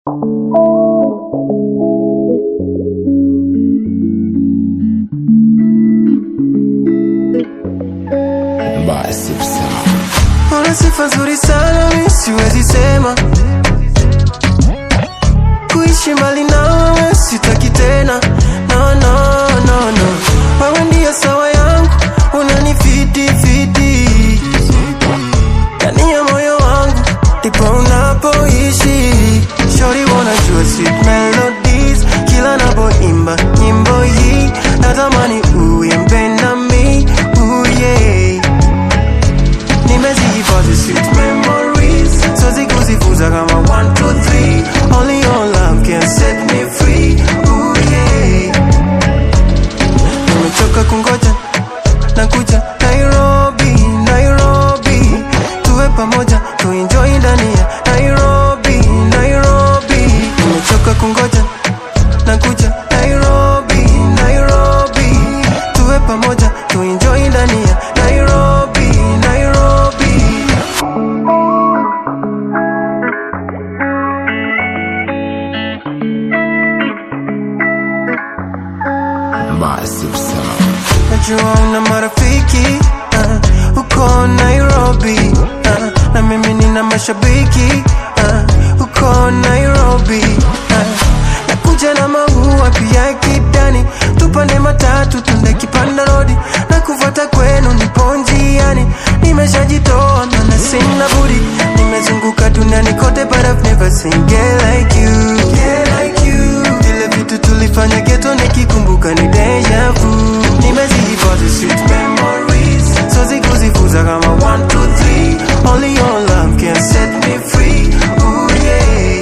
Basi sawa. Una sifa nzuri sana, mi siwezi sema kuishi mbali nawe sitaki tena, no, no, no, no. Wewe ndiyo sawa yangu, unanifiti fiti ndani ya moyo wangu, ndipo unapoishi. Shori wanajua sweet melodies, kila napoimba nyimbo hii, natamani uimbe nami, ooh yeah nimezihifadhi sweet memories siwezi kuzifuza kama 1 2 3 only your love can set me free Ooh, yeah. nimechoka kungoja nakuja nairobi nairobi tuwe pamoja tuenjoy ndani ya nairobi nairobi nimechoka kungoja nakuja nairobi nairobi tuwe pamoja tuenjoy ndani ya nairobi nairobi Basi sawa. najua una marafiki uh, uko nairobi uh, na mimi nina mashabiki uh, uko nairobi uh, nakuja na maua pia kidani tupande matatu tunde kipanda rodi na kufuata kwenu nipo njiani nimeshajitoa mana sina budi nimezunguka duniani kote but I've never seen girl like you girl like you vile vitu tulifanya geto nikikumbuka ni deja vu nimezihifadhi sweet memories siwezi kuzifuza kama 1 2 3 only your love can set me free Ooh, yeah